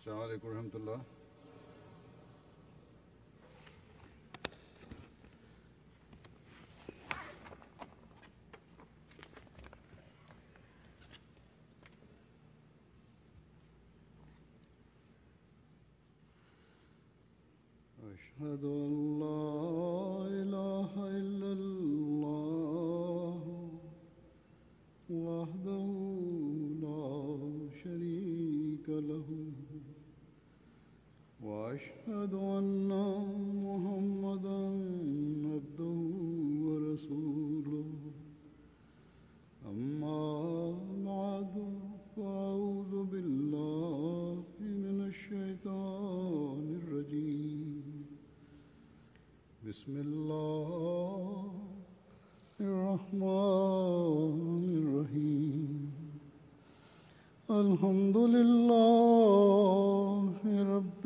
السلام عليكم ورحمة الله أشهد أن لا إله إلا الله وحده لا شريك له وأشهد أن محمدا عبده ورسوله أما بعد فأعوذ بالله من الشيطان الرجيم بسم الله الرحمن الرحيم الحمد لله رب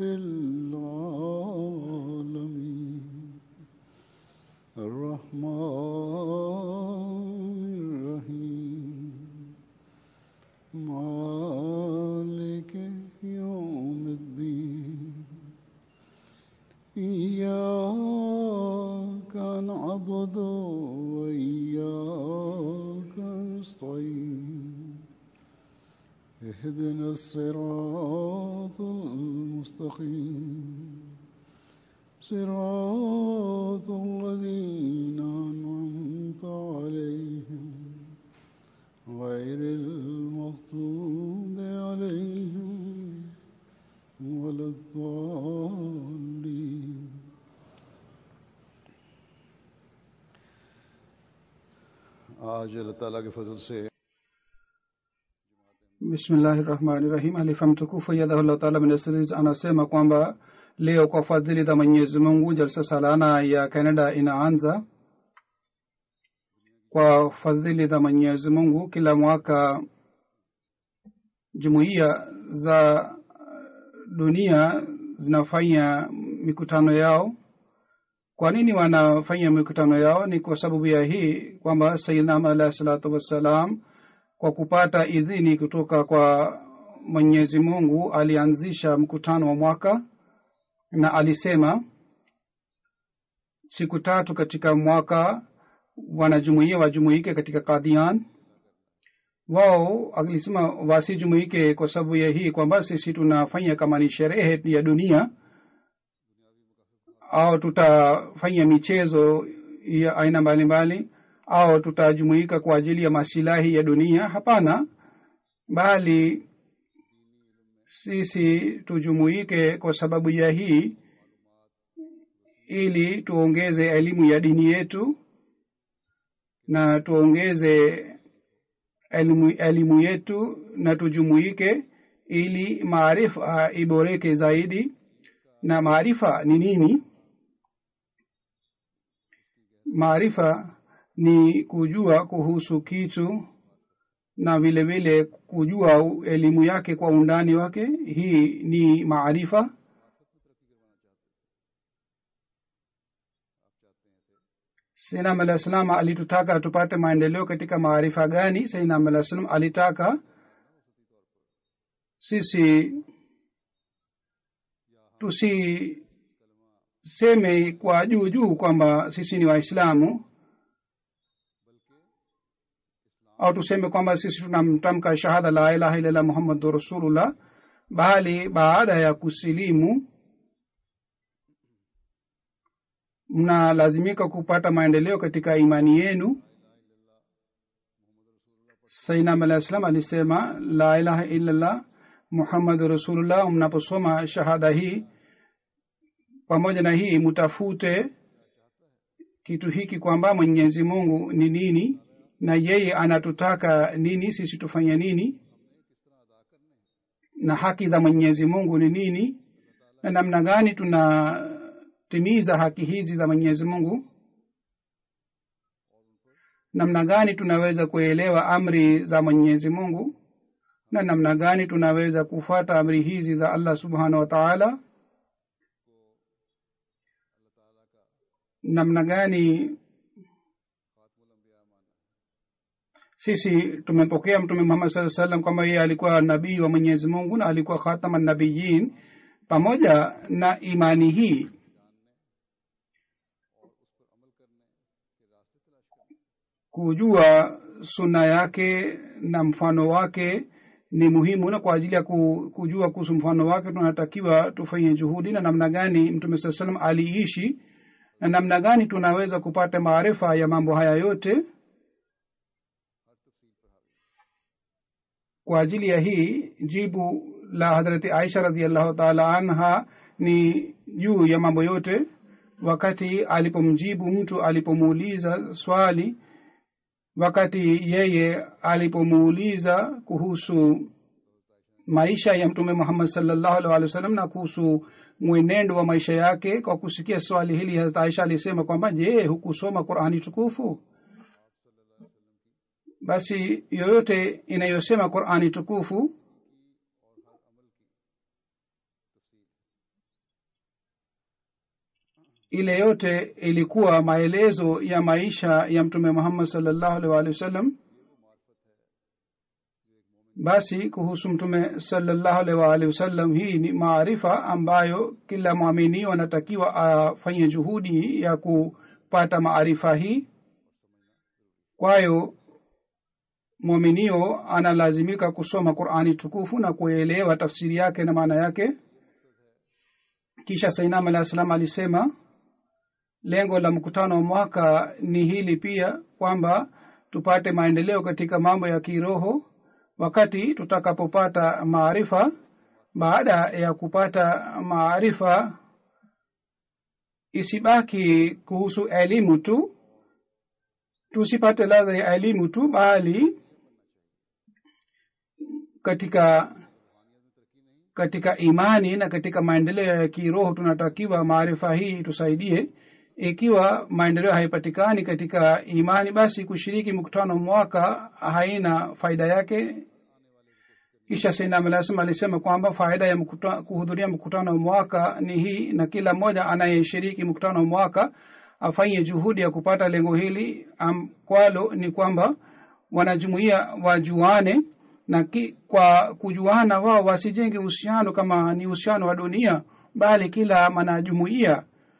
العالمين الرحمن الرحيم مالك يوم الدين إياك نعبد وإياك نستعين اهدنا الصراط المستقيم صراط الذين أنعمت عليهم غير المغضوب عليهم ولا الضالين आज अल्लाह ताला के फजल से bismillahi rahmani rahim halifa mtukufu yadhahullah taala minasris anasema kwamba leo kwa fadhili za mwenyezi mungu jalsa salana ya canada inaanza kwa fadhili za mwenyezi mungu kila mwaka jumuiya za dunia zinafanya mikutano yao kwa nini wanafanya mikutano yao ni kwa sababu ya hii kwamba sayidnam alahi salatu wassalam kwa kupata idhini kutoka kwa mwenyezi mungu alianzisha mkutano wa mwaka na alisema siku tatu katika mwaka wanajumuia wajumuike katika kadhian wao alisema wasijumuike kwa sababu ya hii kwamba sisi tunafanya kama ni sherehe ya dunia au tutafanya michezo ya aina mbalimbali au tutajumuika kwa ajili ya masilahi ya dunia hapana bali sisi tujumuike kwa sababu ya hii ili tuongeze elimu ya dini yetu na tuongeze elimu, elimu yetu na tujumuike ili maarifa iboreke zaidi na maarifa ni nini maarifa ni kujua kuhusu kitu na vile vile kujua elimu yake kwa undani wake hii ni maarifa sainam alah salam alitutaka tupate maendeleo katika maarifa gani sainam alah salam alitaka sisi tusiseme kwa juu juu kwamba sisi ni waislamu au tuseme kwamba sisi tunamtamka shahada la ilaha illallah muhammadu rasulullah bali baada ya kusilimu mnalazimika kupata maendeleo katika imani yenu sainam alah salam alisema la ilaha illallah muhammadu rasulullah mnaposoma shahada hii pamoja na hii mutafute kitu hiki kwamba mwenyezi mungu ni nini na yeye anatutaka nini sisi tufanye nini na haki za mwenyezi mungu ni nini na namna gani tunatimiza haki hizi za mwenyezi mungu namna gani tunaweza kuelewa amri za mwenyezi mungu na namna gani tunaweza kufuata amri hizi za allah subhanahu wa taala namna gani sisi tumepokea mtume muhammad saa salam kwamba yeye alikuwa nabii wa mwenyezi mungu na alikuwa khatama nabiyin pamoja na imani hii kujua suna yake na mfano wake ni muhimu na kwa ajili ya ku- kujua kuhusu mfano wake tunatakiwa tufanye juhudi na namna gani mtume saa salam aliishi na namna gani tunaweza kupata maarifa ya mambo haya yote kwa ajili ya hii jibu la hadrati aisha raziallahu taala anha ni juu ya mambo yote wakati alipomjibu mtu alipomuuliza swali wakati yeye alipomuuliza kuhusu maisha ya mtume muhammad salllahu alih wa sallam na kuhusu mwenendo wa maisha yake kwa kusikia swali hili hazrat aisha alisema kwamba je hukusoma qurani tukufu basi yoyote inayosema qurani tukufu ile yote ilikuwa maelezo ya maisha ya mtume muhammad salllahu alih waalihi wasallam basi kuhusu mtume salllahu alih waalihi wasallam hii ni maarifa ambayo kila mwaminio anatakiwa afanye juhudi ya kupata maarifa hii kwayo mwaminio analazimika kusoma qurani tukufu na kuelewa tafsiri yake na maana yake kisha sainam alah salam alisema lengo la mkutano wa mwaka ni hili pia kwamba tupate maendeleo katika mambo ya kiroho wakati tutakapopata maarifa baada ya kupata maarifa isibaki kuhusu elimu tu tusipate ladha ya elimu tu bali katika katika imani na katika maendeleo ya kiroho tunatakiwa maarifa hii tusaidie ikiwa maendeleo haipatikani katika imani basi kushiriki mkutano mwaka haina faida yake kisha sainamlasema alisema kwamba faida ya mkuta, kuhudhuria mkutano wa mwaka ni hii na kila mmoja anayeshiriki mkutano wa mwaka afanye juhudi ya kupata lengo hili um, kwalo ni kwamba wanajumuia wajuane na ki, kwa kujuana wao wasijenge uhusiano kama ni uhusiano wa dunia bali kila mwanajumuia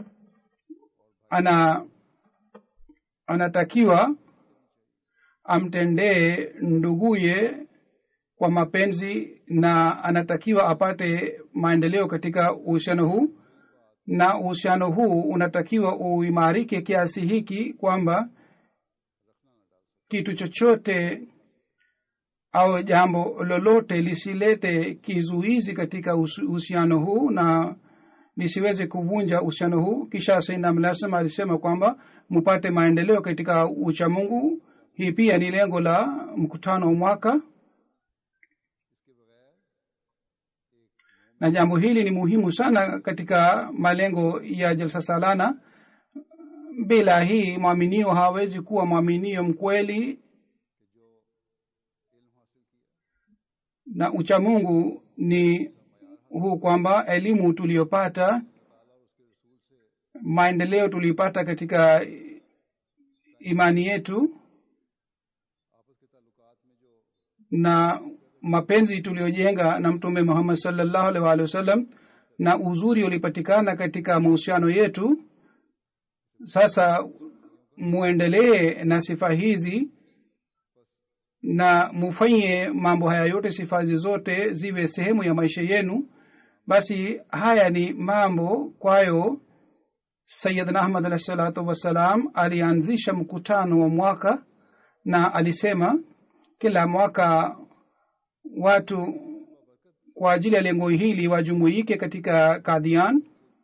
ana anatakiwa amtendee nduguye kwa mapenzi na anatakiwa apate maendeleo katika uhusiano huu na uhusiano huu unatakiwa uimarike kiasi hiki kwamba kitu chochote au jambo lolote lisilete kizuizi katika uhusiano huu na lisiweze kuvunja uhusiano huu kisha sainamlasem alisema kwamba mupate maendeleo katika uchamungu hii pia ni lengo la mkutano wa mwaka na jambo hili ni muhimu sana katika malengo ya jalsa salana bila hii mwaminio hawezi kuwa mwaminio mkweli na uchamungu ni huu kwamba elimu tuliyopata maendeleo tuliyopata katika imani yetu na mapenzi tuliyojenga na mtume muhammad salllahu alih waalihi wasallam na uzuri ulipatikana katika mahusiano yetu sasa muendelee na sifa hizi na mufanye mambo haya yote sifa hizi zote ziwe sehemu ya maisha yenu basi haya ni mambo kwayo sayidna ahmad alahi salatu wassalam alianzisha mkutano wa mwaka na alisema kila mwaka watu kwa ajili ya lengo hili wajumuike katika kadhian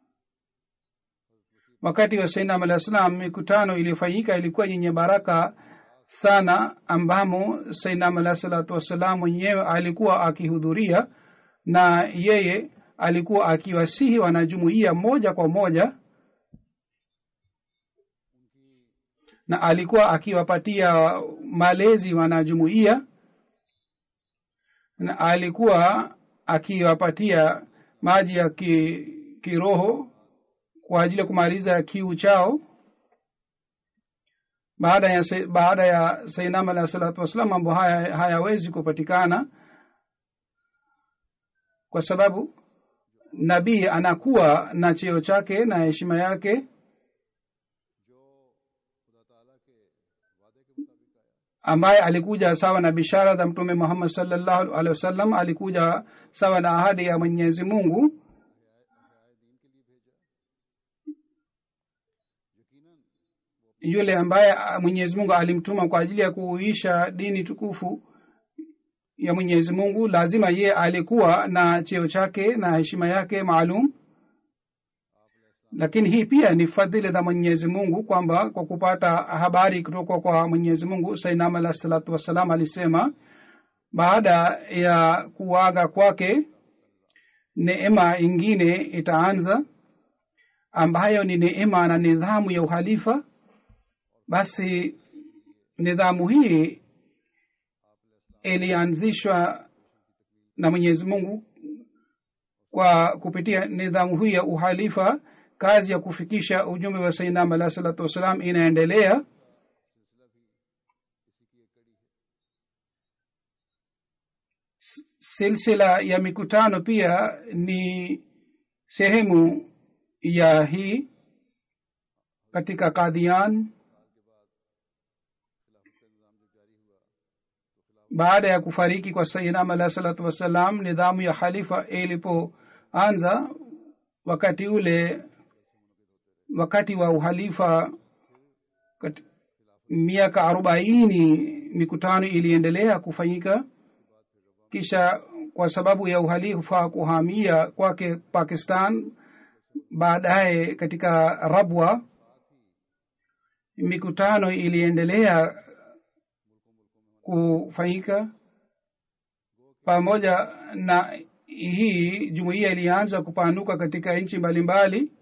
wakati wa sainam alah salam mikutano iliyofanyika ilikuwa yenye baraka sana ambamo sainam alah salatu wassalam mwenyewe alikuwa akihudhuria na yeye alikuwa akiwasihi wanajumuia moja kwa moja na alikuwa akiwapatia malezi wanajumuia na alikuwa akiwapatia maji ya ki, kiroho kwa ajili ya kumaliza kiu chao baada ya se- baada ya sainam alahi salatu wassalam mambo haya hayawezi kupatikana kwa sababu nabii anakuwa na cheo chake na heshima yake ambaye alikuja sawa na bishara za mtume muhammad salllahu alehi wasallam alikuja sawa na ahadi ya mwenyezi mungu yule ambaye ah, mwenyezi mungu alimtuma kwa ajili ya kuuisha dini tukufu ya mwenyezi mungu lazima ye alikuwa na cheo chake na heshima yake maalum lakini hii pia ni fadhili za mwenyezi mungu kwamba kwa kupata habari kutoka kwa mwenyezi mungu sainam alah salatu wassalam alisema baada ya kuaga kwake neema ingine itaanza ambayo ni neema na nidhamu ya uhalifa basi nidhamu hii ilianzishwa na mwenyezi mungu kwa kupitia nidhamu hii ya uhalifa kazi ya kufikisha ujumbe wa sainam alah salatu wassalam inaendelea S- silsila ya mikutano pia ni sehemu ya hii katika kadhian baada ya kufariki kwa sayidam alah salatu wassalam nidhamu ya khalifa ilipoanza wakati ule wakati wa uhalifa kat- miaka arobaini mikutano iliendelea kufanyika kisha kwa sababu ya uhalifa kuhamia kwake pakistan baadaye katika rabwa mikutano iliendelea kufanyika pamoja na hii jumuiya ilianza kupanuka katika nchi mbalimbali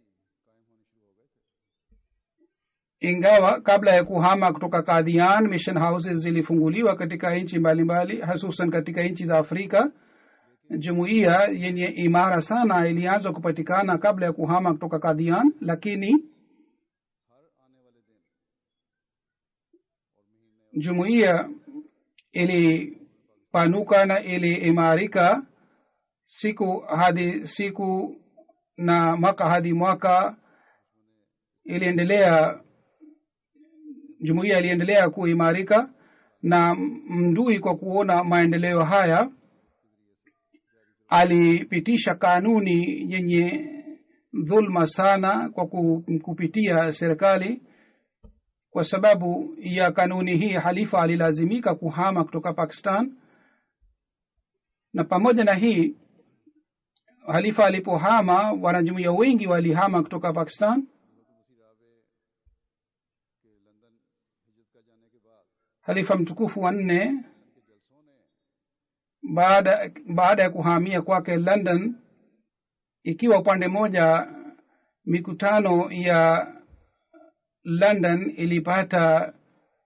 ingawa kabla ya kuhama kutoka kadhian mission houses zilifunguliwa katika nchi mbalimbali hasusan katika nchi za afrika jumuiya yenye imara sana ilianza kupatikana kabla ya kuhama kutoka kadhian lakini jumuiya ilipanuka na iliimarika siku hadi siku na mwaka hadi mwaka iliendelea jumuiya iliendelea kuimarika na mdui kwa kuona maendeleo haya alipitisha kanuni yenye dhulma sana kwa ku- kupitia serikali kwa sababu ya kanuni hii halifa alilazimika kuhama kutoka pakistan na pamoja na hii halifa alipohama wanajumuia wengi walihama kutoka pakistan halifa mtukufu wa nne baada baada ya kuhamia kwake london ikiwa upande mmoja mikutano ya london ilipata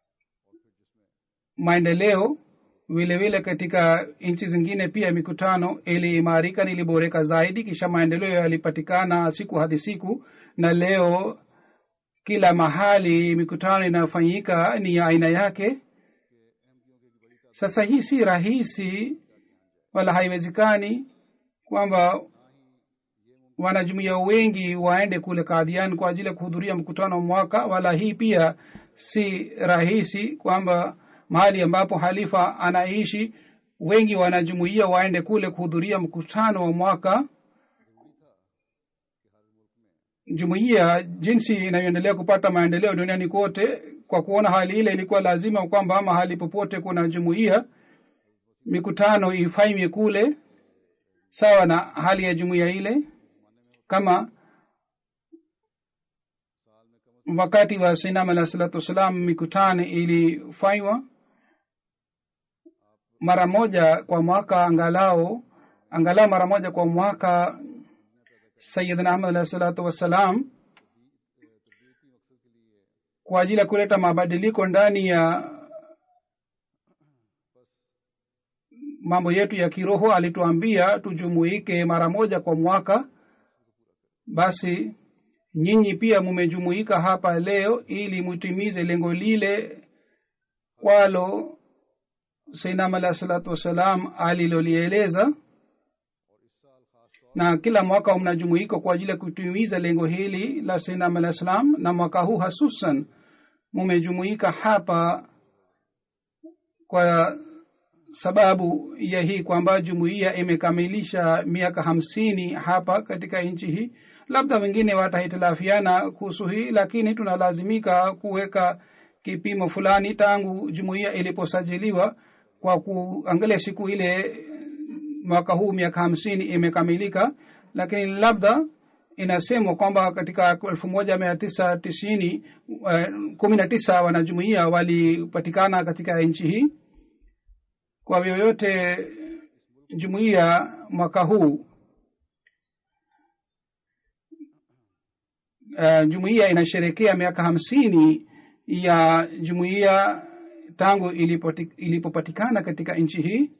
maendeleo vile vile katika nchi zingine pia mikutano iliimarika niliboreka zaidi kisha maendeleo yalipatikana siku hadi siku na leo kila mahali mikutano inayofanyika ni ya aina yake sasa hii si rahisi wala haiwezekani kwamba wanajumuia wengi waende kule kadhian kwa ajili ya kuhudhuria mkutano wa mwaka wala hii pia si rahisi kwamba mahali ambapo halifa anaishi wengi wanajumuia waende kule kuhudhuria mkutano wa mwaka jumuiya jinsi inayoendelea kupata maendeleo duniani kote kwa kuona hali ile ilikuwa lazima kwamba mahali popote kuna jumuiya mikutano ifanywe kule sawa na hali ya jumuiya ile kama wakati wa sinam alah salatu wassalam mikutano ilifanywa mara moja kwa mwaka angalau angalau mara moja kwa mwaka sayidna ahmad alah salatu wassalam kwa ajili ya kuleta mabadiliko ndani ya mambo yetu ya kiroho alituambia tujumuike mara moja kwa mwaka basi nyinyi pia mumejumuika hapa leo ili mutimize lengo lile kwalo sainam alah salatu wassalam alilolieleza na kila mwaka mnajumuika kwa ajili ya kutimiza lengo hili la sainam alah salam na mwaka huu hasusan mumejumuika hapa kwa sababu ya hii kwamba jumuiya imekamilisha miaka hamsini hapa katika nchi hii labda wengine watahitilafiana kuhusu hii lakini tunalazimika kuweka kipimo fulani tangu jumuiya iliposajiliwa kwa kuangalia siku ile mwaka huu miaka hamsini imekamilika lakini labda inasemwa kwamba katika elfu moja mia tisa tisini uh, kumi na tisa wanajumuia walipatikana katika nchi hii kwa vyoyote jumuiya mwaka huu uh, jumuiya inasherekea miaka hamsini ya jumuiya tangu ilipoti, ilipopatikana katika nchi hii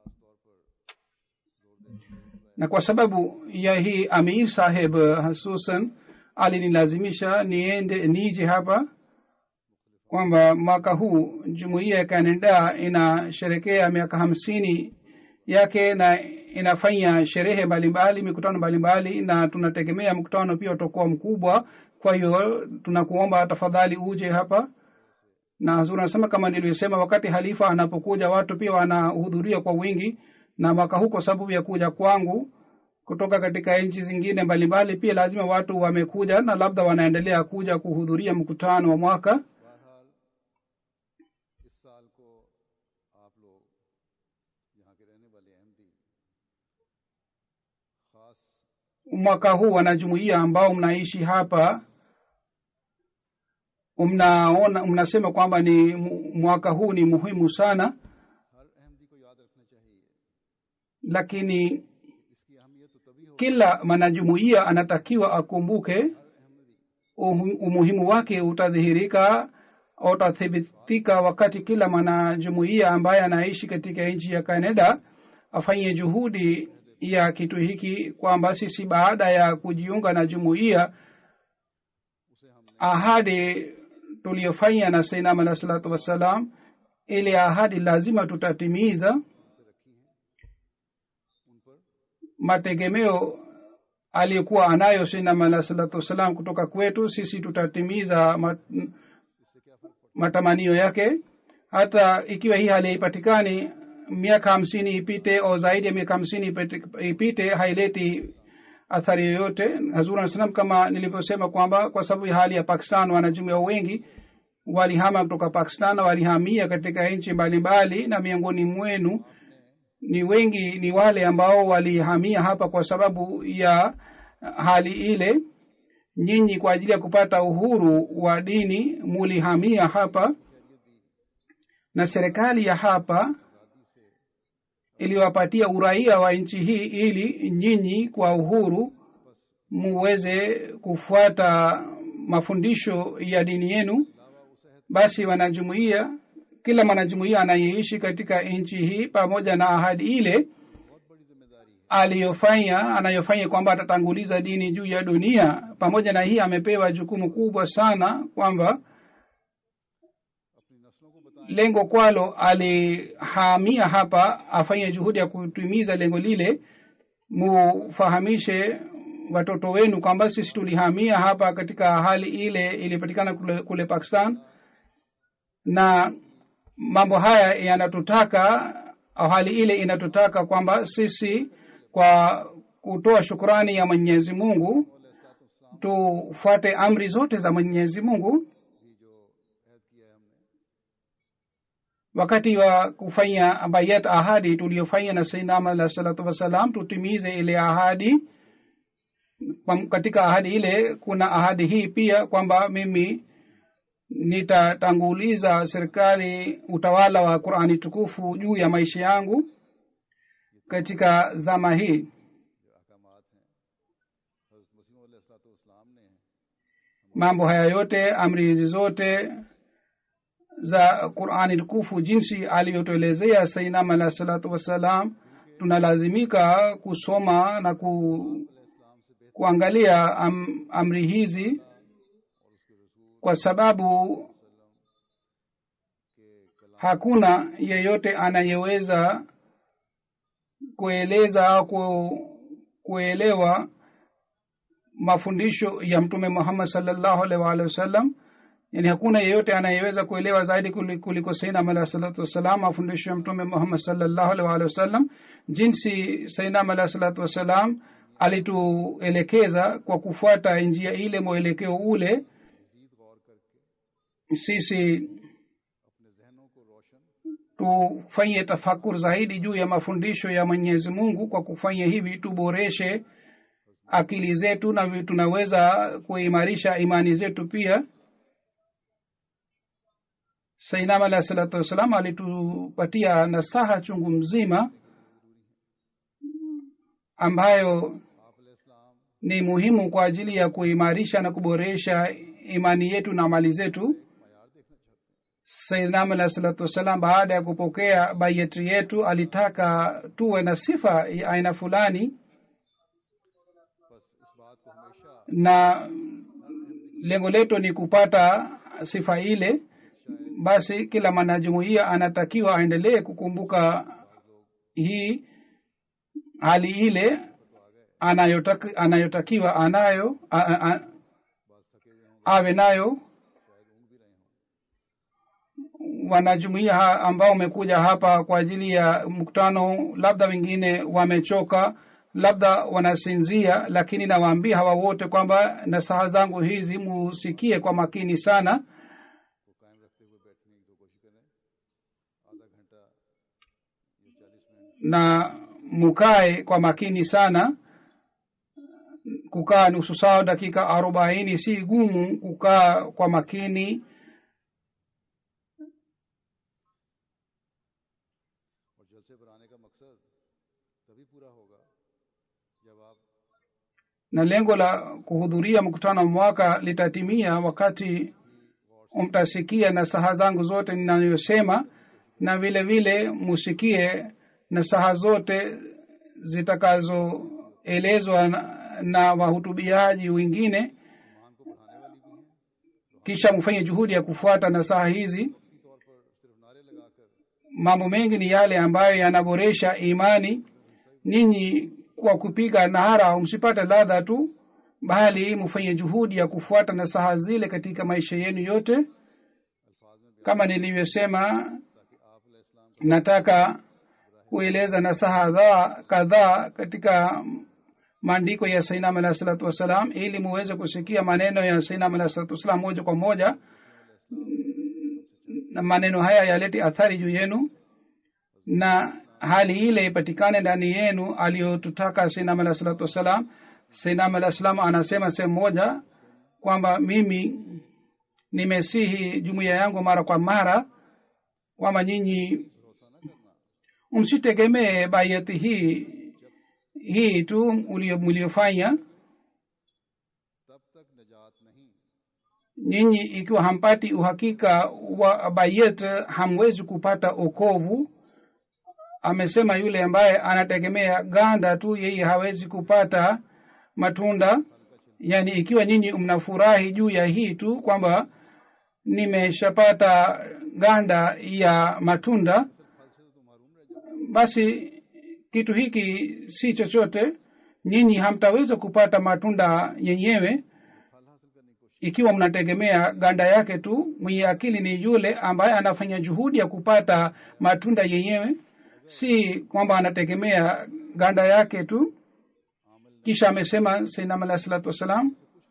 na kwa sababu ya hii amir saheb hasusan alinilazimisha niende nije hapa kwamba mwaka huu jumuiya ya canada inasherekea miaka hamsini yake na inafanya sherehe mbalimbali mikutano mbalimbali na tunategemea mkutano pia utakuwa mkubwa kwa hiyo tunakuomba tafadhali uje hapa na hazur anasema kama nilivyosema wakati halifa anapokuja watu pia wanahudhuria kwa wingi na mwaka huu kwa sababu ya kuja kwangu kutoka katika nchi zingine mbalimbali pia lazima watu wamekuja na labda wanaendelea kuja kuhudhuria mkutano wa mwaka इस साल को आप लोग यहाँ के रहने वाले अहमदी खास mwaka huu wanajumuia ambao mnaishi hapa mnaona mnasema kwamba ni mu- mwaka huu ni muhimu sana हर अहमदी को याद रखना चाहिए lakini इसकी अहमियत तो तभी हो kila mwanajumuia anatakiwa akumbuke umu- umuhimu wake utadhihirika utathibitika wakati kila mwanajumuia ambaye anaishi katika nchi ya canada afanye juhudi ya kitu hiki kwamba sisi baada ya kujiunga na jumuiya ahadi tuliyofanya na sainam alah salatu wassalam ile ahadi lazima tutatimiza mategemeo aliyokuwa anayo sainam alah salatu wassalam kutoka kwetu sisi tutatimiza mat, matamanio yake hata ikiwa hii hali haipatikani miaka hamsini ipite au zaidi ya miaka hamsini ipite- ipite haileti athari yoyote hazur anasalam kama nilivyosema kwamba kwa sababu ya hali ya pakistan wanajumuia wengi walihama kutoka pakistan na walihamia katika nchi mbalimbali na miongoni mwenu ni wengi ni wale ambao walihamia hapa kwa sababu ya hali ile nyinyi kwa ajili ya kupata uhuru wa dini mulihamia hapa na serikali ya hapa iliwapatia uraia wa nchi hii ili nyinyi kwa uhuru muweze kufuata mafundisho ya dini yenu basi wanajumuia kila mwanajumuia anayeishi katika nchi hii pamoja na ahadi ile aliyofanya anayofanya kwamba atatanguliza dini juu ya dunia pamoja na hii amepewa jukumu kubwa sana kwamba lengo kwalo alihamia hapa afanye juhudi ya kutimiza lengo lile mufahamishe watoto wenu kwamba sisi tulihamia hapa katika hali ile ilipatikana kule, kule pakistan na mambo haya yanatutaka au hali ile inatutaka kwamba sisi kwa kutoa shukurani ya mwenyezi mungu tufuate amri zote za mwenyezi mungu wakati wa kufanya bayat ahadi tuliyofanya na sainam alah salatu wassalam tutimize ile ahadi Kwa- katika ahadi ile kuna ahadi hii pia kwamba mimi nitatanguliza serikali utawala wa qurani tukufu juu ya maisha yangu katika zama hii mambo haya yote amri hizi zote za qurani tukufu jinsi alivyotuelezea sainam alah salatu wassalam tunalazimika kusoma na ku, kuangalia am, amri hizi kwa sababu hakuna yeyote anayeweza kueleza au ku, kuelewa mafundisho ya mtume muhammad salllahu alaihi waalihi wasallam yani hakuna yeyote anayeweza kuelewa zaidi kuli- kuliko sainam alahi salatu wassalam mafundisho ya mtume muhammad salllahu alaihi waalihi wasallam jinsi sainam alahi salatu wassalam alituelekeza kwa kufuata njia ile mwelekeo ule sisi tufanye tafakur zaidi juu ya mafundisho ya mwenyezi mungu kwa kufanya hivi tuboreshe akili zetu na vi- tunaweza kuimarisha imani zetu pia sainam alahi salatu wassalam alitupatia nasaha chungu mzima ambayo ni muhimu kwa ajili ya kuimarisha na kuboresha imani yetu na mali zetu saidnam alahi salatu wassalam baada ya kupokea bayeti yetu alitaka tuwe na sifa ya aina fulani na lengo letu ni kupata sifa ile basi kila mwanajumuia anatakiwa aendelee kukumbuka hii hali ile anayotaki, anayotakiwa anayo a, a, a, awe nayo wanajumuia ha- ambao wamekuja hapa kwa ajili ya mkutano labda wengine wamechoka labda wanasinzia lakini nawaambia hawa wote kwamba nasaha zangu hizi musikie kwa makini sana na mukae kwa makini sana kukaa nusu saa dakika arobaini si gumu kukaa kwa makini और जलसे पर आने का मकसद तभी पूरा होगा जब आप na lengo la kuhudhuria mkutano wa mwaka litatimia wakati mtasikia nasaha zangu zote ninayosema na vile vile musikie nasaha zote zitakazoelezwa na, na wahutubiaji wengine kisha mfanye juhudi ya kufuata nasaha hizi mambo mengi ni yale ambayo yanaboresha imani ninyi kwa kupiga nahara msipate ladha tu bali mfanye juhudi ya kufuata nasaha zile katika maisha yenu yote kama nilivyosema nataka kueleza nasaha dha- kadhaa katika maandiko ya sainam alahi salatu wassalam ili muweze kusikia maneno ya sainam alahi salatu wassalam moja kwa moja na maneno haya yalete athari juu yenu na hali ile ipatikane ndani yenu aliyotutaka sainam alahi salatu wassalam sainam alahi salam anasema sehemu moja kwamba mimi nimesihi jumuiya yangu mara kwa mara kwamba nyinyi msitegemee bayati hii hii tu ulio- mliofanya तब तक निजात नहीं nyinyi ikiwa hampati uhakika wa bayet hamwezi kupata okovu amesema yule ambaye anategemea ganda tu yeye hawezi kupata matunda yaani ikiwa nyinyi mnafurahi juu ya hii tu kwamba nimeshapata ganda ya matunda basi kitu hiki si chochote nyinyi hamtaweza kupata matunda yenyewe ikiwa mnategemea ganda yake tu mwenye akili ni yule ambaye anafanya juhudi ya kupata matunda yenyewe si kwamba anategemea ganda yake tu kisha amesema sainam alahi salatu wassalam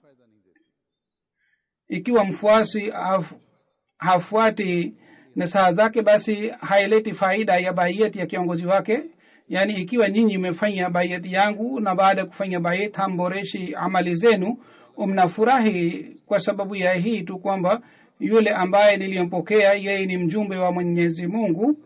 ikiwa mfuasi haf, hafuati nasaha zake basi haileti faida ya baiyeti ya kiongozi wake yaani ikiwa nyinyi mmefanya baiyeti yangu na baada ya kufanya baiyet hamboreshi amali zenu mnafurahi kwa sababu ya hii tu kwamba yule ambaye niliyompokea yeye ni mjumbe wa mwenyezi mungu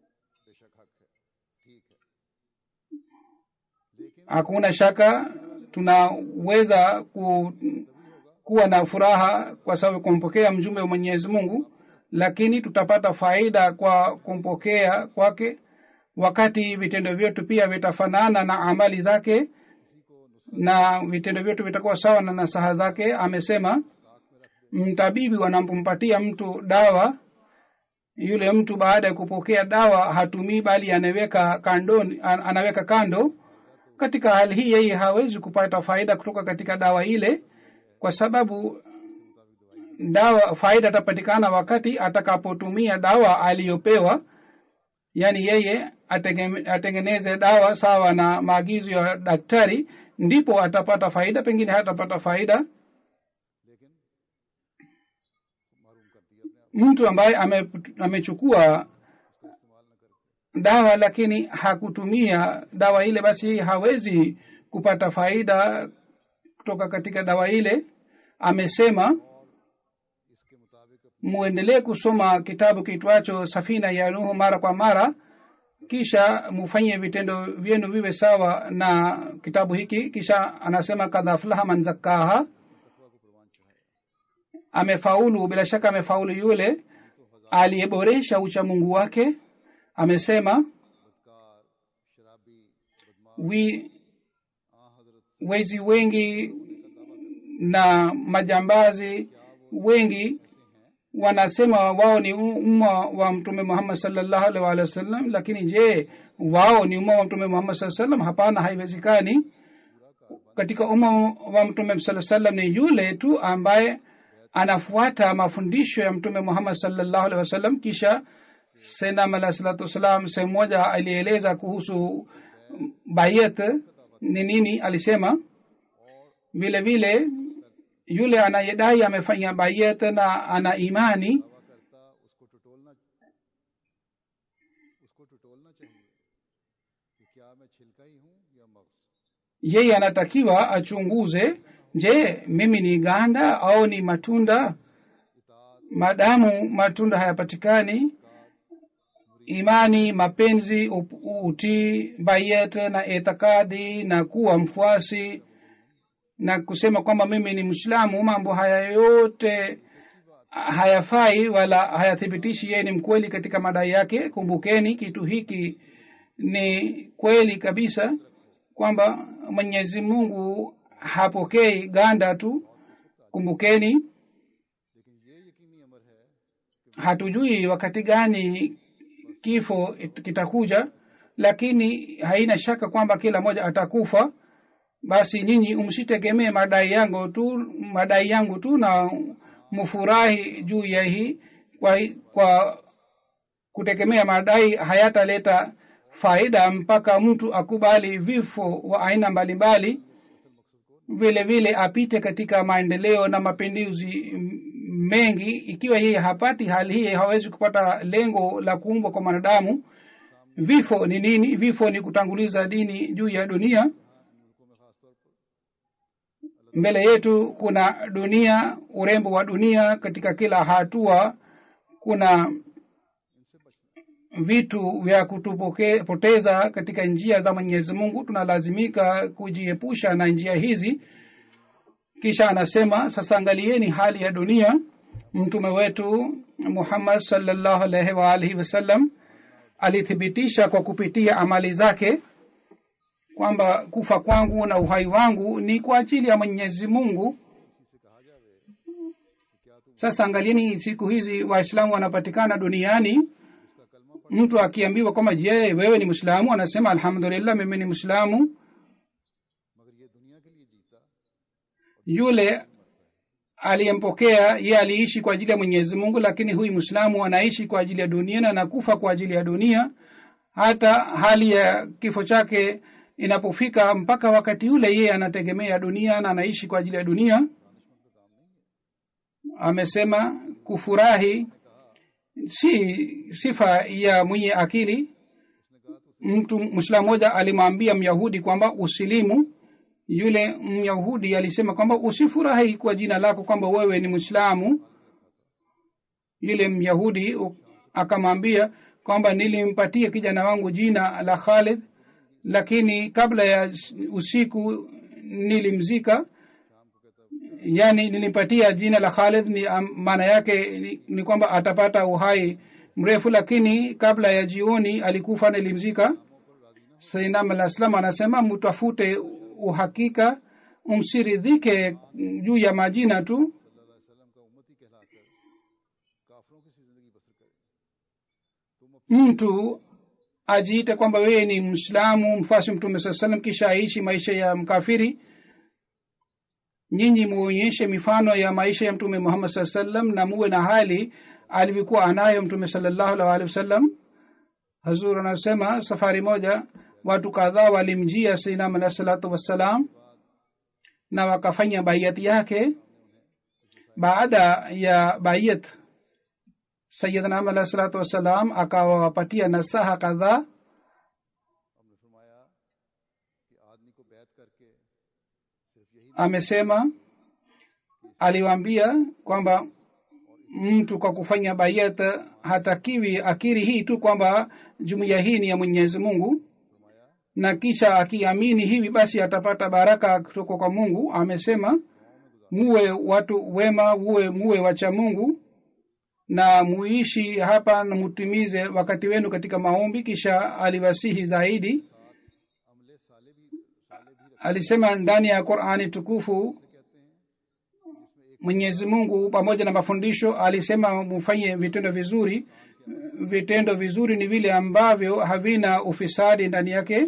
hakuna shaka tunaweza ku, kuwa na furaha kwa sababu kumpokea mjumbe wa mwenyezi mungu lakini tutapata faida kwa kumpokea kwake wakati vitendo vyetu pia vitafanana na amali zake na vitendo vyetu vitakuwa sawa na nasaha zake amesema mtabibi wanapompatia mtu dawa yule mtu baada ya kupokea dawa hatumii bali anaweka kandoni an- anaweka kando katika hali hii yeye hawezi kupata faida kutoka katika dawa ile kwa sababu dawa faida atapatikana wakati atakapotumia dawa aliyopewa yaani yeye atengeme- atengeneze dawa sawa na maagizo ya daktari ndipo atapata faida pengine hatapata faida लेकिन मारूम कर दिया अपने आप mtu ambaye ame, amechukua उसका इस्तेमाल न करके dawa lakini hakutumia dawa ile basi yeye hawezi kupata faida kutoka katika dawa ile amesema इसके मुताबिक अपने muendelee kusoma kitabu kiitwacho safina ya nuhu mara kwa mara kisha mufanye vitendo vyenu viwe sawa na kitabu hiki kisha anasema kadhaflaha man zakkaha तकवा को प्रवान चढ़ाया amefaulu bila shaka amefaulu yule aliyeboresha uchamungu wake amesema बदकार शराबी बदमाश wi, आ हजरत wezi wengi na majambazi wengi wanasema wao ni umma wa mtume muhammad salllahu alaihi waalihi wasallam lakini je wao ni umma wa mtume muhammad saa salam hapana haiwezekani katika umma wa mtume saa salam ni yule tu ambaye anafuata mafundisho ya mtume muhammad salllahu alaihi wasallam kisha senam alahi salatu wassalam sehemu moja alieleza kuhusu bayat ni nini alisema vile vile yule anayedai amefanya bayat na ana imani दावा करता उसको टटोलना उसको टटोलना चाहिए कि क्या मैं छिलका ही हूँ या मग्ज yeye anatakiwa achunguze je mimi ni ganda au ni matunda madamu matunda hayapatikani imani mapenzi up- utii bayet na itikadi na kuwa mfuasi na kusema kwamba mimi ni mwislamu mambo haya yote hayafai wala hayathibitishi yeye ni mkweli katika madai yake kumbukeni kitu hiki ni kweli kabisa kwamba mwenyezi mungu hapokei ganda tu kumbukeni लेकिन ये यकीनी अमर है hatujui wakati gani kifo it- kitakuja lakini haina shaka kwamba kila mmoja atakufa basi nyinyi msitegemee madai yangu tu madai yangu tu na mfurahi juu ya hii kwa, kwa kutegemea madai hayataleta faida mpaka mtu akubali vifo wa aina mbalimbali vile vile apite katika maendeleo na mapinduzi m- mengi ikiwa yeye hapati hali hii hawezi kupata lengo la kuumbwa kwa mwanadamu vifo ni nini vifo ni kutanguliza dini juu ya dunia mbele yetu kuna dunia urembo wa dunia katika kila hatua kuna vitu vya kutupoteza katika njia za mwenyezi mungu tunalazimika kujiepusha na njia hizi kisha anasema sasa angalieni hali ya dunia mtume wetu muhammad salllahu alaihi waalihi wasallam alithibitisha kwa kupitia amali zake kwamba kufa kwangu na uhai wangu ni kwa ajili ya mwenyezi mungu sasa angalieni siku hizi waislamu wanapatikana duniani mtu akiambiwa kwamba je wewe ni mwislamu anasema alhamdulillah mimi ni mwislamu मगर ये दुनिया के लिए जीता yule aliyempokea ye aliishi kwa ajili ya mwenyezi mungu lakini huyu mwislamu anaishi kwa ajili ya dunia na anakufa kwa ajili ya dunia hata hali ya kifo chake inapofika mpaka wakati ule yeye anategemea dunia na anaishi kwa ajili ya dunia amesema kufurahi si sifa ya mwenye akili mtu mwislamu mmoja alimwambia myahudi kwamba usilimu yule myahudi alisema kwamba usifurahi kwa jina lako kwamba wewe ni mwislamu yule myahudi u- akamwambia kwamba nilimpatia kijana wangu jina la khalid lakini kabla ya s- usiku nilimzika yani nilimpatia jina la khalid ni am- maana yake ni, ni kwamba atapata uhai mrefu lakini kabla ya jioni alikufa nilimzika sainam alah salam anasema mtafute uhakika msiridhike juu ya majina tu सल्लल्लाहु अलैहि वसल्लम का उम्मती कहलाकर काफरों की सी जिंदगी बसर करें तुम अपनी mtu ajiite kwamba wewe ni mwislamu mfasi mtume saa salam kisha aishi maisha ya mkafiri nyinyi muonyeshe mifano ya maisha ya mtume muhammad saa salam na muwe na hali alivyokuwa anayo mtume salallahu alaihi waalihi wasallam hazur anasema safari moja watu kadhaa walimjia sainam alahi salatu wassalam na wakafanya baiyat yake baada ya bayat sayidna am alahi salatu wassalam akawapatia nasaha kadhaa हमने फरमाया कि आदमी को बैत करके सिर्फ यही amesema aliwaambia kwamba mtu kwa kufanya bayat hatakiwi akiri hii tu kwamba jumuiya hii ni ya mwenyezi mungu na kisha akiamini hivi basi atapata baraka kutoka kwa mungu amesema muwe watu wema muwe muwe wacha mungu na muishi hapa na mutimize wakati wenu katika maombi kisha aliwasihi zaidi अमले साले भी साले भी रख alisema ndani ya qurani tukufu कहते हैं जिसमें एक mwenyezi mungu pamoja na mafundisho alisema mufanye vitendo vizuri vitendo vizuri ni vile ambavyo havina ufisadi ndani yake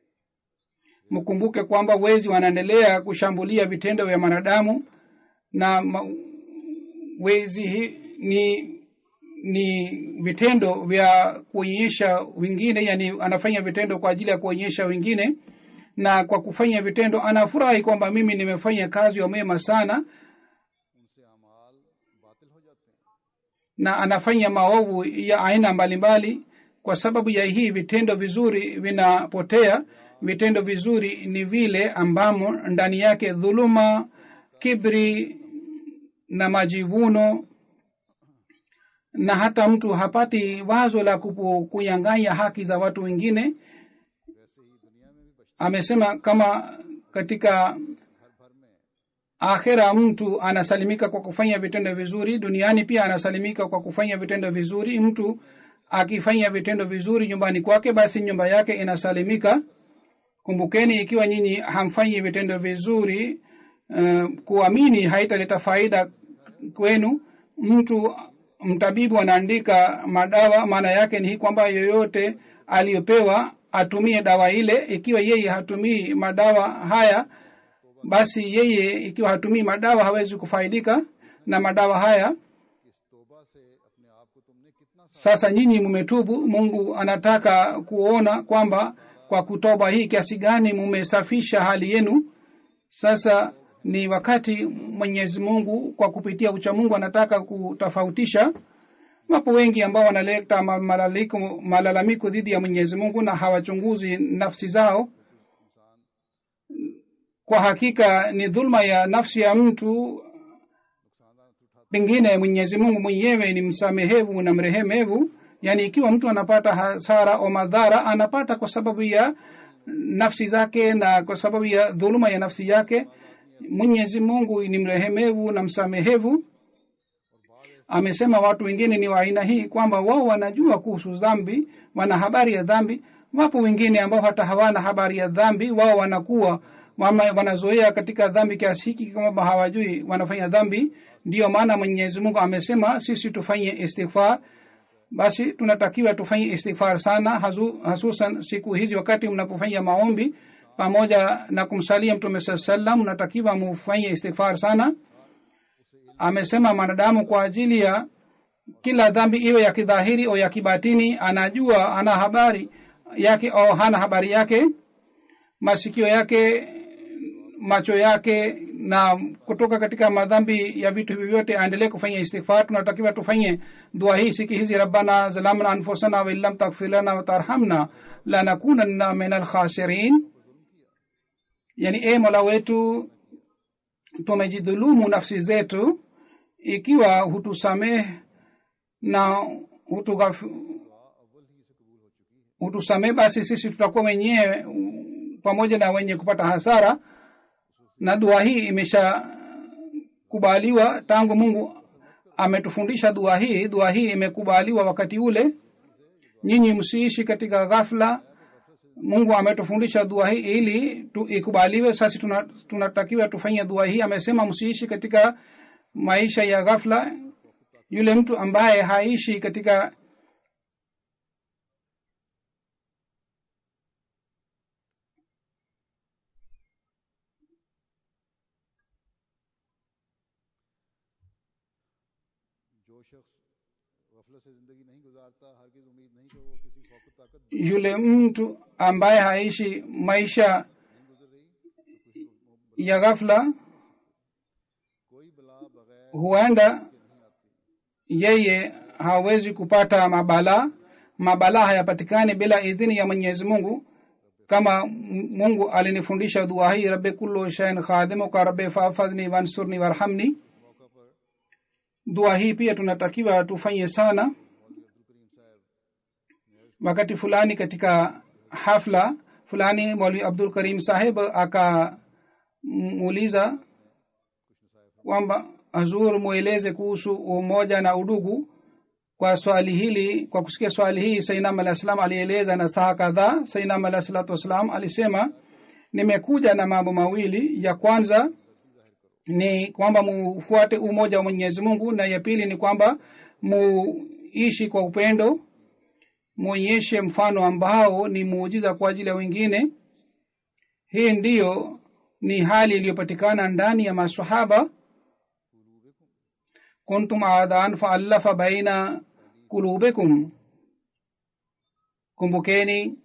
mkumbuke kwamba wezi wanaendelea kushambulia vitendo vya mwanadamu na ma, wezi hi, ni ni vitendo vya kuonyesha wengine yani anafanya vitendo kwa ajili ya kuonyesha wengine na kwa kufanya vitendo anafurahi kwamba mimi nimefanya kazi ya mema sana उनसे अमाल बातिल हो जाते हैं na anafanya maovu ya aina mbalimbali kwa sababu ya hii vitendo vizuri vinapotea vitendo vizuri ni vile ambamo ndani yake dhuluma kibri na majivuno na hata mtu hapati wazo la kupu- kunyang'anya haki za watu wengine वैसे ही दुनिया में भी बचते amesema kama katika घर भर में akhira mtu anasalimika kwa kufanya vitendo vizuri duniani pia anasalimika kwa kufanya vitendo vizuri mtu akifanya vitendo vizuri nyumbani kwake basi nyumba yake inasalimika kumbukeni ikiwa nyinyi hamfanyi vitendo vizuri uh, kuamini haitaleta faida kwenu mtu mtabibu anaandika madawa maana yake ni hii kwamba yoyote aliyopewa atumie dawa ile ikiwa yeye hatumii madawa haya basi yeye ikiwa hatumii madawa hawezi kufaidika na madawa haya कि इस तोबा से अपने आप को तुमने कितना सा sasa nyinyi mumetubu mungu anataka kuona kwamba kwa kutoba hii kiasi gani mumesafisha hali yenu sasa ni wakati mwenyezi mungu kwa kupitia ucha mungu anataka kutofautisha wapo wengi ambao wanaleta ma- malaliko- malalamiko dhidi ya mwenyezi mungu na hawachunguzi nafsi zao kwa hakika ni dhulma ya nafsi ya mtu नुकसानदार उठा pengine mwenyezi mungu mwenyewe ni msamehevu na mrehemevu yaani ikiwa mtu anapata hasara au madhara anapata kwa sababu ya nafsi zake na kwa sababu ya dhuluma ya nafsi yake mwenyezi mungu ni mrehemevu na msamehevu amesema watu wengine ni wa aina hii kwamba wao wanajua kuhusu dhambi wana habari ya dhambi wapo wengine ambao hata hawana habari ya dhambi wao wanakuwa wama- wanazoea katika dhambi kiasi hiki kwamba hawajui wanafanya dhambi ndiyo maana mwenyezi mungu amesema sisi tufanye istighfar basi tunatakiwa tufanye istighfar sana hazu- hasusan siku hizi wakati mnapofanya maombi pamoja na kumsalia mtume saa salam mnatakiwa mufanye istighfar sana amesema mwanadamu kwa ajili ya kila dhambi iwe ya kidhahiri au ya kibatini anajua ana habari yake au hana habari yake masikio yake macho yake na kutoka katika madhambi ya vitu hivi vyote aendelee kufanya istighfar tunatakiwa tufanye dua hii siki hizi rabbana zalamna anfusana wa illam taghfir lana wa tarhamna lanakunanna min alkhasirin yani e mola wetu tumejidhulumu nafsi zetu ikiwa hutusamehe na hutugaf- hutusamehe basi sisi tutakuwa wenyewe mm, pamoja na wenye kupata hasara na dua hii imeshakubaliwa tangu mungu ametufundisha dua hii dua hii imekubaliwa wakati ule nyinyi msiishi katika ghafla mungu ametufundisha dua hii ili tu, ikubaliwe sasi tuna- tunatakiwa tufanye dua hii amesema msiishi katika maisha ya ghafla yule mtu ambaye haishi katika जो शख्स गफलत से जिंदगी नहीं गुजारता हरगिज उम्मीद नहीं कि वो किसी खौफ ताकत yule mtu ambaye haishi maisha नहीं गुजर रही तो किसी ya ghafla कोई बला बगैर huenda नहीं आती yeye hawezi kupata mabala mabala hayapatikani bila idhini ya mwenyezi mungu kama M- mungu alinifundisha dua hii rabbi kullu shain khadimuka rabbi fafazni wansurni warhamni मौका पर dua hii pia tunatakiwa tufanye sana मौलवी अब्दुल करीम साहब wakati fulani katika hafla fulani mwalwi abdul karim saheb akamuuliza kwamba hazur mweleze kuhusu umoja na udugu kwa swali hili kwa kusikia swali hii sainam alah salam alieleza na saha kadhaa sainam alah salatu wassalam alisema nimekuja na mambo mawili ya kwanza ni kwamba mufuate umoja wa mwenyezi mungu na ya pili ni kwamba muishi kwa upendo mwonyeshe mfano ambao ni muujiza kwa ajili ya wengine hii ndiyo ni hali iliyopatikana ndani ya masahaba kuntum adan faallafa baina kulubikum kumbukeni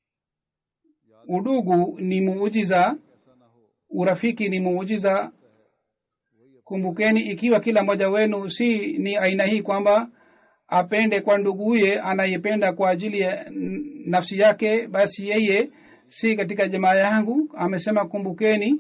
udugu ni muujiza urafiki ni muujiza kumbukeni ikiwa kila mmoja wenu si ni aina hii kwamba apende kwa nduguye anayependa kwa ajili ya n- nafsi yake basi yeye si katika jamaa yangu amesema kumbukeni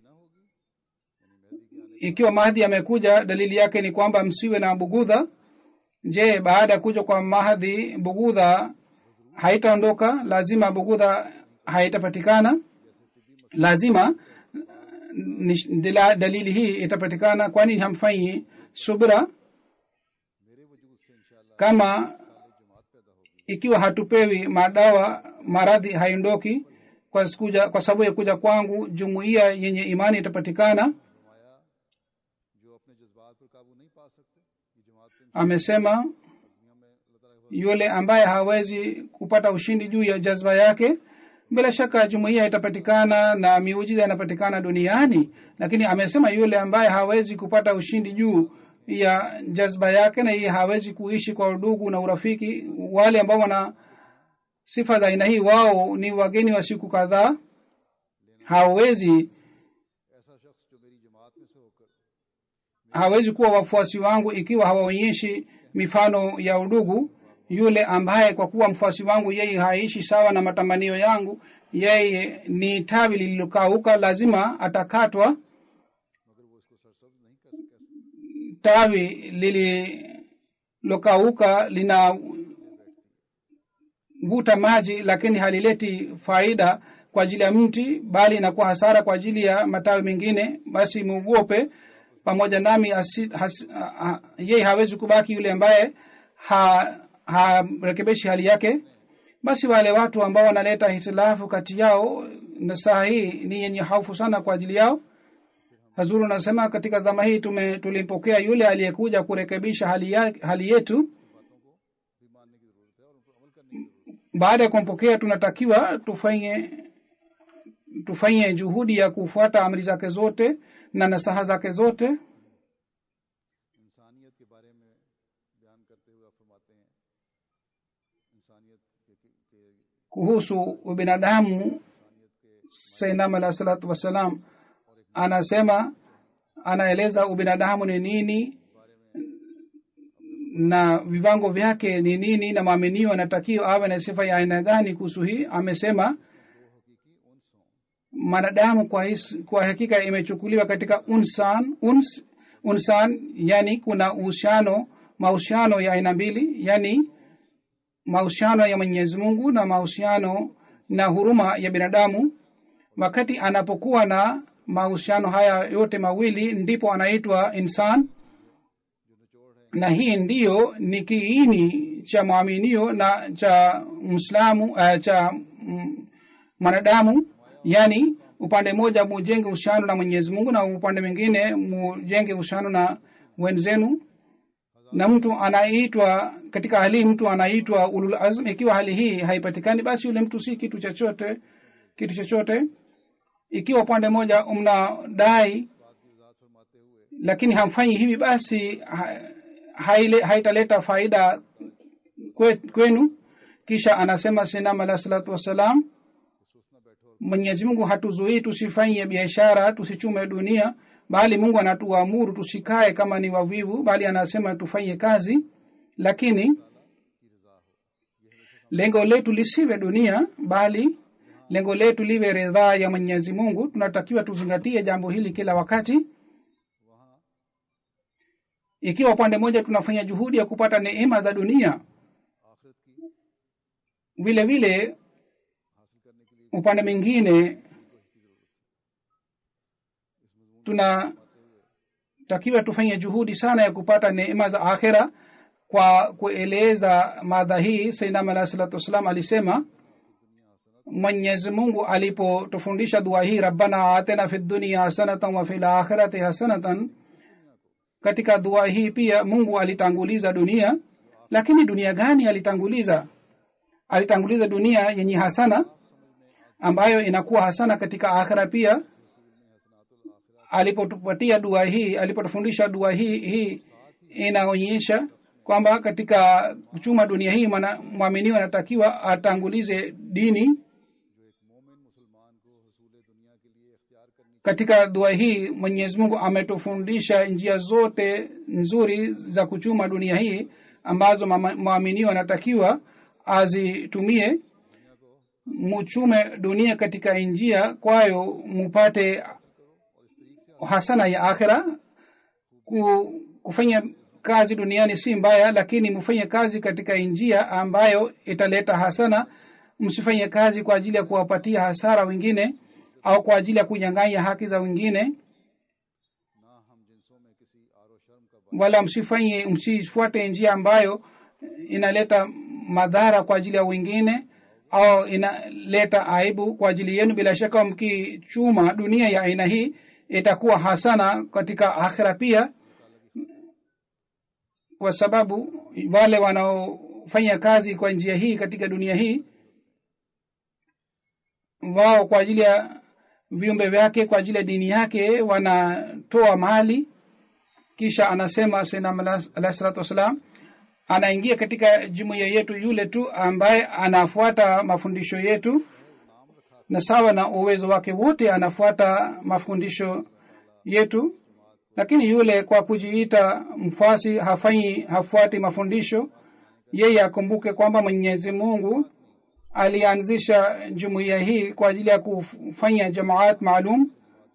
ikiwa mahdi amekuja dalili yake ni kwamba msiwe na bugudha je baada ya kuja kwa mahdi bugudha haitaondoka lazima bugudha haitapatikana lazima ni, dila, dalili hii itapatikana kwani hamfanyi subra मेरे वजूद से इंशाल्लाह kama जमात पैदा होगी ikiwa hatupewi madawa maradhi haiondoki kwa, kuja, kwa sababu ya kuja kwangu jumuiya yenye imani itapatikana फरमाया जो अपने जज्बात पर काबू नहीं पा सकते ये जमात तो amesema दुनिया में अल्लाह ताला के yule ambaye hawezi kupata ushindi juu ya jazba yake bila shaka jumuiya itapatikana na miujiza inapatikana duniani lakini amesema yule ambaye hawezi kupata ushindi juu ya jazba yake na yeye hawezi kuishi kwa udugu na urafiki wale ambao wana sifa za aina hii wao ni wageni wa siku kadhaa hawezi ऐसा शख्स जो मेरी जमात में से होकर hawezi kuwa wafuasi wangu ikiwa hawaonyeshi mifano ya udugu yule ambaye kwa kuwa mfuasi wangu yeye haishi sawa na matamanio yangu yeye ni tawi lililokauka lazima atakatwa मगर वो इसको सरसब्ज नहीं कर सके tawi lililokauka lina vuta maji lakini halileti faida kwa ajili ya mti bali inakuwa hasara kwa ajili ya matawi mengine basi muogope pamoja nami asi, has, ha, ha, yeye hawezi kubaki yule ambaye ha harekebeshi hali yake basi wale watu ambao wanaleta hitilafu kati yao na saa hii ni yenye haufu sana kwa ajili yao hazuru anasema katika zama hii tume tulimpokea yule aliyekuja kurekebisha hali, ya, hali yetu भी मानने की जरूरत है और उन पर अमल करने की जरूरत baada ya kumpokea tunatakiwa tufanye tufanye juhudi ya kufuata amri zake zote na nasaha zake zote है इंसानियत के बारे में बयान करते हुए आप फरमाते हैं इंसानियत के, के, के kuhusu ubinadamu इंसानियत के sainam alah salatu wassalam anasema anaeleza ubinadamu ni nini na viwango vyake ni nini na mwaminio anatakiwa awe na sifa ya aina gani kuhusu hii amesema mwanadamu kwa, his, kwa hakika imechukuliwa katika unsan uns, unsan yani kuna uhusiano mahusiano ya aina mbili yani mahusiano ya mwenyezi mungu na mahusiano na huruma ya binadamu wakati anapokuwa na mahusiano haya yote mawili ndipo anaitwa insan na hii ndiyo ni kiini cha mwaminio na cha mslamu uh, cha mm, mwanadamu yani upande mmoja mujenge uhusiano na mwenyezi mungu na upande mwingine mujenge uhusiano na wenzenu na mtu anaitwa katika hali hii mtu anaitwa ulul azm ikiwa hali hii haipatikani basi yule mtu si kitu chochote kitu chochote ikiwa upande mmoja mnadai lakini hamfanyi hivi basi ha, haile, haitaleta faida kwe, kwenu kisha anasema sinam alah salatu wassalam mwenyezi mungu hatuzuii tusifanye biashara tusichume dunia bali mungu anatuamuru tusikae kama ni wavivu bali anasema tufanye kazi lakini lengo letu lisiwe dunia bali lengo letu liwe ridhaa ya mwenyezi mungu tunatakiwa tuzingatie jambo hili kila wakati ikiwa upande mmoja tunafanya juhudi ya kupata neema za dunia vile vile upande mwingine tunatakiwa tufanye juhudi sana ya kupata neema za akhira kwa kueleza madha hii sainam alahi salatu wassalam alisema mwenyezi mungu alipotufundisha dua hii rabbana atina fi dunia hasanatan wa fi lakhirati hasanatan katika dua hii pia mungu alitanguliza dunia lakini dunia gani alitanguliza alitanguliza dunia yenye hasana ambayo inakuwa hasana katika akhira pia alipotupatia dua hii alipotufundisha dua hii hii inaonyesha kwamba katika kuchuma dunia hii mwaminiwa anatakiwa atangulize dini katika dua hii mwenyezi mungu ametufundisha njia zote nzuri za kuchuma dunia hii ambazo mwaminiwa anatakiwa azitumie muchume dunia katika njia kwayo mupate hasana ya akhira ku, kufanya kazi duniani si mbaya lakini mfanye kazi katika njia ambayo italeta hasana msifanye kazi kwa ajili ya kuwapatia hasara wengine au kwa ajili ya kunyang'anya haki za wengine wala msifanye msifuate njia ambayo inaleta madhara kwa ajili ya wengine au inaleta aibu kwa ajili yenu bila shaka mkichuma dunia ya aina hii itakuwa hasana katika akhira pia kwa sababu wale wanaofanya kazi kwa njia hii katika dunia hii wao kwa ajili ya viumbe vyake kwa ajili ya dini yake wanatoa mali kisha anasema senam alahi salatu wassalam anaingia katika jumuiya yetu yule tu ambaye anafuata mafundisho yetu na sawa na uwezo wake wote anafuata mafundisho yetu lakini yule kwa kujiita mfasi hafanyi hafuati mafundisho yeye akumbuke kwamba mwenyezi mungu alianzisha jumuiya hii kwa ajili ya kufanya jamaat maalum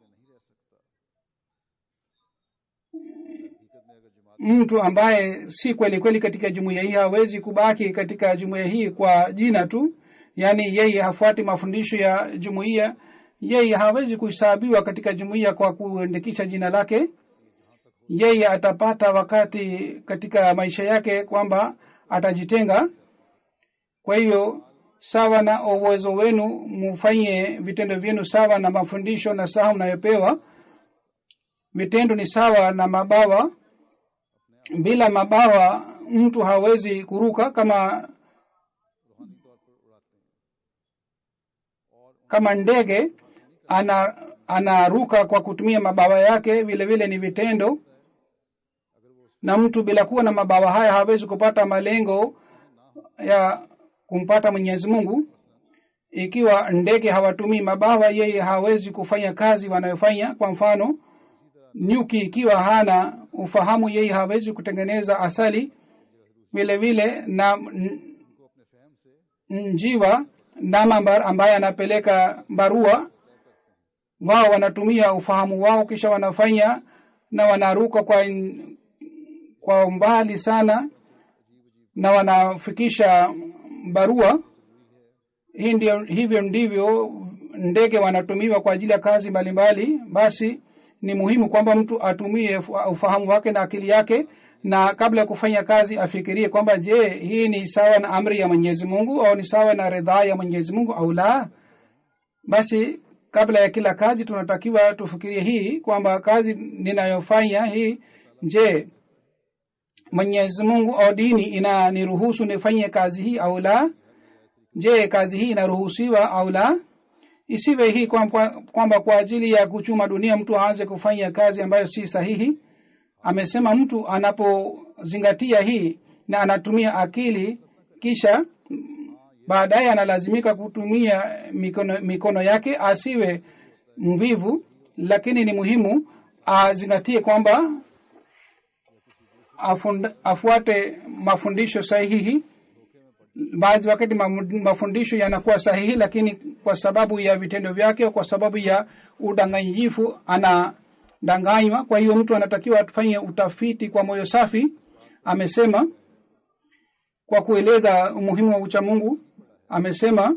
mtu ambaye si kweli kweli katika jumuiya hii hawezi kubaki katika jumuiya hii kwa jina tu yaani yeye hafuati mafundisho ya jumuiya yeye hawezi kuhesabiwa katika jumuiya kwa kuandikisha jina lake yeye atapata wakati katika maisha yake kwamba atajitenga kwa hiyo sawa na uwezo wenu mufanye vitendo vyenu sawa na mafundisho na saha mnayopewa vitendo ni sawa na mabawa bila mabawa mtu hawezi kuruka kama kama ndege ana anaruka kwa kutumia mabawa yake vile vile ni vitendo na mtu bila kuwa na mabawa haya hawezi kupata malengo ya kumpata mwenyezi mungu ikiwa ndege hawatumii mabawa yeye hawezi kufanya kazi wanayofanya kwa mfano nyuki ikiwa hana ufahamu yeye hawezi kutengeneza asali vile vile na njiwa namambar ambaye anapeleka barua wao wanatumia ufahamu wao kisha wanafanya na wanaruka kwa kwa umbali sana na wanafikisha barua hii ndio hivyo ndivyo ndege wanatumiwa kwa ajili ya kazi mbalimbali mbali. basi ni muhimu kwamba mtu atumie ufahamu wake na akili yake na kabla ya kufanya kazi afikirie kwamba je hii ni sawa na amri ya mwenyezi mungu au ni sawa na ridhaa ya mwenyezi mungu au la basi kabla ya kila kazi tunatakiwa tufikirie hii kwamba kazi ninayofanya hii je mwenyezi mungu au dini inaniruhusu nifanye kazi hii au la je kazi hii inaruhusiwa au la isiwe hii kwamba kwa, kwamba kwa ajili ya kuchuma dunia mtu aanze kufanya kazi ambayo si sahihi amesema mtu anapozingatia hii na anatumia akili kisha baadaye analazimika kutumia mikono, mikono yake asiwe mvivu lakini ni muhimu azingatie kwamba afund, afuate mafundisho sahihi baadhi wakati mafundisho yanakuwa sahihi lakini kwa sababu ya vitendo vyake kwa sababu ya udanganyifu anadanganywa kwa hiyo mtu anatakiwa afanye utafiti kwa moyo safi amesema kwa kueleza umuhimu wa uchamungu amesema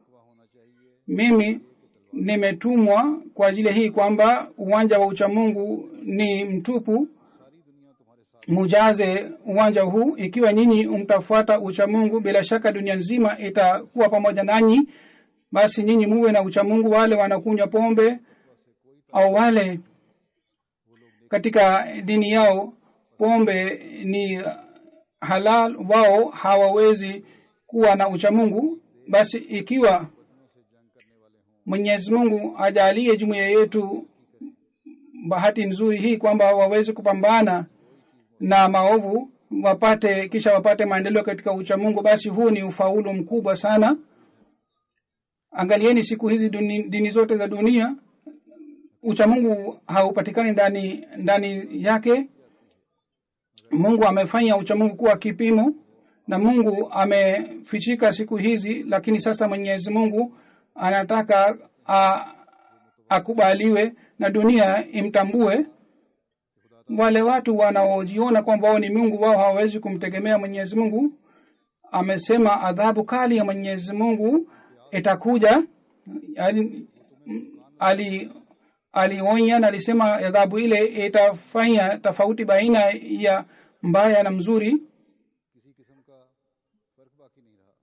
mimi nimetumwa kwa ajili hii kwamba uwanja wa uchamungu ni mtupu mujaze uwanja huu ikiwa nyinyi mtafuata uchamungu bila shaka dunia nzima itakuwa pamoja nanyi basi nyinyi muwe na uchamungu wale wanakunywa pombe au wale katika dini yao pombe ni halal wao hawawezi kuwa na uchamungu basi ikiwa mwenyezi mungu ajalie jumuiya yetu bahati nzuri hii kwamba waweze kupambana na maovu wapate kisha wapate maendeleo katika uchamungu basi huu ni ufaulu mkubwa sana angalieni siku hizi duni, dini zote za dunia uchamungu haupatikani ndani ndani yake mungu amefanya uchamungu kuwa kipimo na mungu amefichika siku hizi lakini sasa mwenyezi mungu anataka a, akubaliwe na dunia imtambue wale watu wanaojiona kwamba wao ni mungu wao hawawezi kumtegemea mwenyezi mungu amesema adhabu kali ya mwenyezi mungu itakuja ali, ali alionya na alisema adhabu ile itafanya tofauti baina ya mbaya na mzuri किसी किस्म का फर्क बाकी नहीं रहा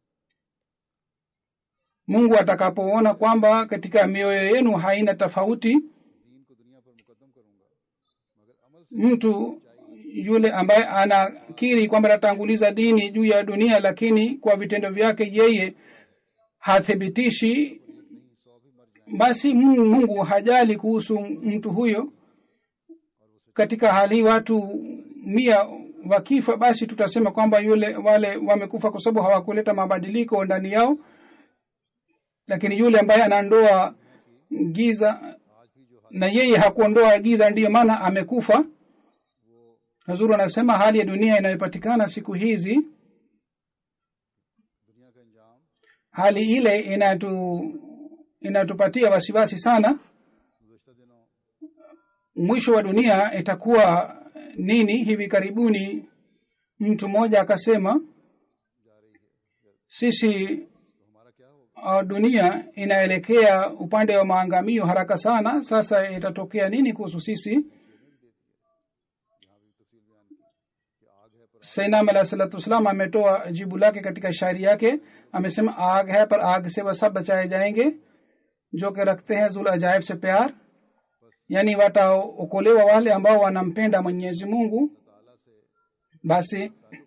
mungu atakapoona kwamba katika mioyo yenu haina tofauti दीन को दुनिया पर मुकदम करूंगा मगर अमल से mtu yule ambaye anakiri kwamba anatanguliza dini juu ya dunia lakini kwa vitendo vyake yeye hathibitishi नहीं सौ भी मर जाए basi Mungu Mungu hajali kuhusu mtu huyo katika hali hii watu mia wakifa basi tutasema kwamba yule wale wamekufa kwa sababu hawakuleta mabadiliko ndani yao lakini yule ambaye anaondoa giza na yeye hakuondoa giza ndiyo maana amekufa hazuru anasema hali ya dunia inayopatikana siku hizi दुनिया का अंजाम hali ile inatu inatupatia wasiwasi sana गुजशत दिनों mwisho wa dunia itakuwa nini hivi karibuni mtu mmoja akasema जा रही है sisi तो हमारा क्या होगा uh, dunia inaelekea upande wa maangamio haraka sana sasa itatokea nini kuhusu sisi यहाँ भी तफसील बयान की कि आग है पर sainam alah salatu wassalam ametoa jibu lake katika shairi yake amesema आग है पर आग से वह सब बचाए जाएंगे जो कि रखते हैं जुल अजायब से प्यार yaani wataokolewa wale ambao wanampenda mwenyezi mungu ताला से basi ताल्लुक मजबूत करें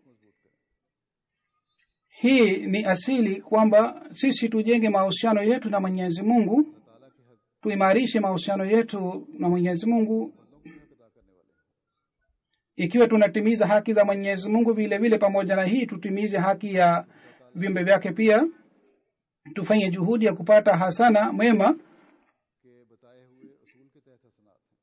hii ni asili kwamba sisi tujenge mahusiano yetu na mwenyezi mungu ताला के हक tuimarishe mahusiano yetu na mwenyezi mungu बंदों को भी हक अदा करने वाले हैं ikiwa tunatimiza haki za mwenyezi mungu vile vile pamoja na hii tutimize haki ya viumbe vyake pia tufanye juhudi ya kupata hasana mwema के बताए हुए असूल के तहत हसनात हैं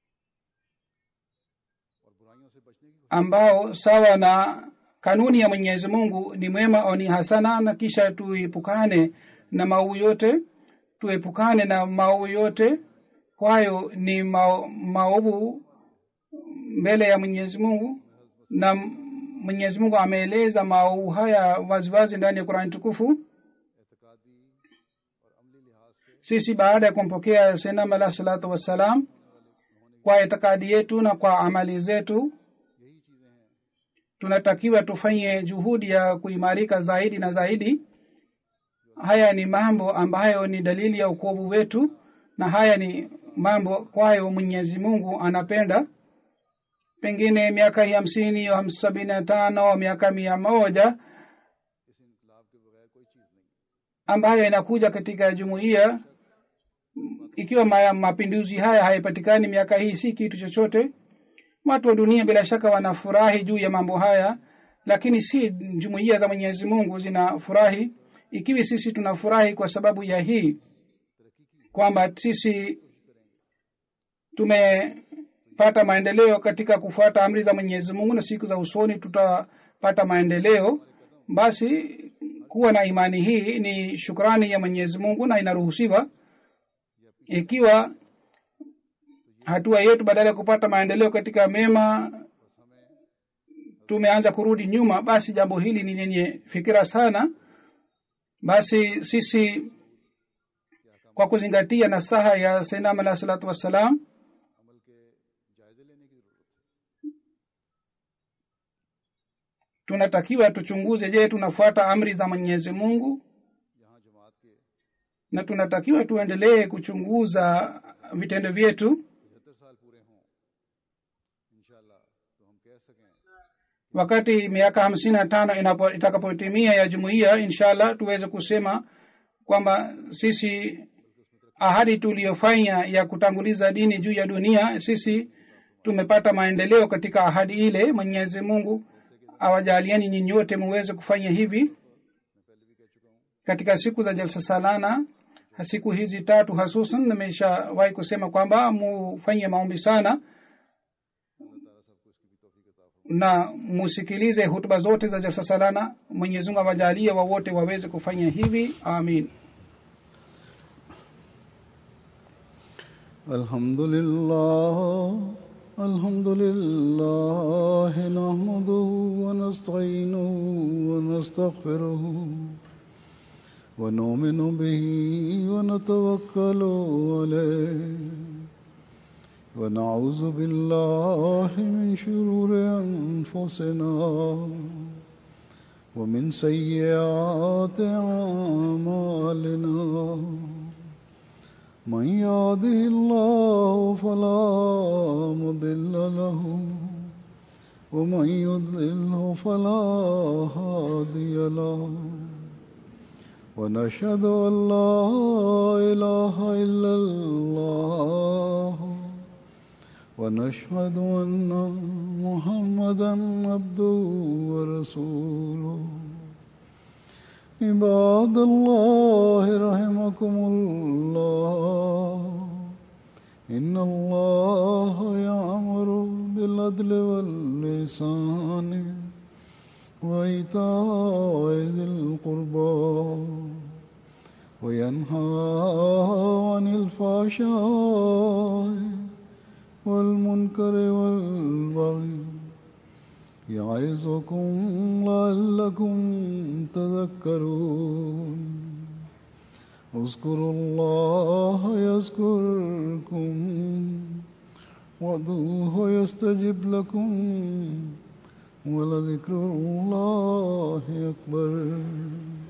और बुराइयों से बचने की ambao sawa na kanuni ya mwenyezi mungu ni mwema au ni hasana na kisha tuepukane na maovu yote tuepukane na maovu yote kwayo ni mao- maovu mbele ya mwenyezi mungu na mwenyezi mungu ameeleza maovu haya waziwazi ndani ya qurani tukufu एतकादी और अमली लिहाज से sisi baada ya kumpokea senam alah salatu wassalam kwa itikadi yetu na kwa amali zetu यही चीजें हैं tunatakiwa tufanye juhudi ya kuimarika zaidi na zaidi जो haya ni mambo ambayo ni dalili ya ukovu wetu na haya ni mambo kwayo mwenyezi mungu anapenda pengine miaka hii hamsini au sabini na tano au miaka mia moja इस इनकलाब के बगैर कोई चीज़ नहीं ambayo inakuja katika jumuiya ikiwa ma- mapinduzi haya hayapatikani miaka hii si kitu chochote watu wa dunia bila shaka wanafurahi juu ya mambo haya lakini si jumuiya za mwenyezi mungu zinafurahi ikiwa sisi tunafurahi kwa sababu ya hii kwamba sisi tumepata maendeleo katika kufuata amri za mwenyezi mungu na siku za usoni tutapata maendeleo basi kuwa na imani hii ni shukrani ya mwenyezi mungu na inaruhusiwa ikiwa hatua yetu badala ya kupata maendeleo katika mema tumeanza kurudi nyuma basi jambo hili ni lenye fikira sana basi sisi kwa kuzingatia nasaha ya sainam alah salatu wassalam अमल के जायजे लेने की जरूरत है tunatakiwa tuchunguze je tunafuata amri za mwenyezi mungu यहाँ जमात के na tunatakiwa tuendelee kuchunguza vitendo vyetu पचहत्तर साल पूरे हों इंशाल्लाह तो हम कह सकें wakati miaka hamsini na tano inapo- itakapotimia ya jumuiya inshallah tuweze kusema kwamba sisi ahadi tuliyofanya ya kutanguliza dini juu ya dunia sisi tumepata maendeleo katika ahadi ile mwenyezi mungu awajaliani nyinyi wote muweze kufanya hivi katika siku za jalsa salana siku hizi tatu hasusan nimeshawahi kusema kwamba mufanye maombi sana na musikilize hutuba zote za jalsa salana mwenyezi mungu awajalie wawote waweze kufanya hivi amin الحمد لله الحمد لله نحمده ونستعينه ونستغفره ونؤمن به ونتوكل عليه ونعوذ بالله من شرور أنفسنا ومن سيئات أعمالنا من يهده الله فلا مضل له ومن يضلله فلا هادي له ونشهد ان لا اله الا الله ونشهد ان محمدا عبده ورسوله عباد الله رحمكم الله إن الله يأمر بالعدل واللسان وإيتاء ذي القربى وينهى عن الفحشاء والمنكر والبغي يعظكم لعلكم تذكرون اذكروا الله يذكركم وادعوه يستجب لكم ولذكر الله أكبر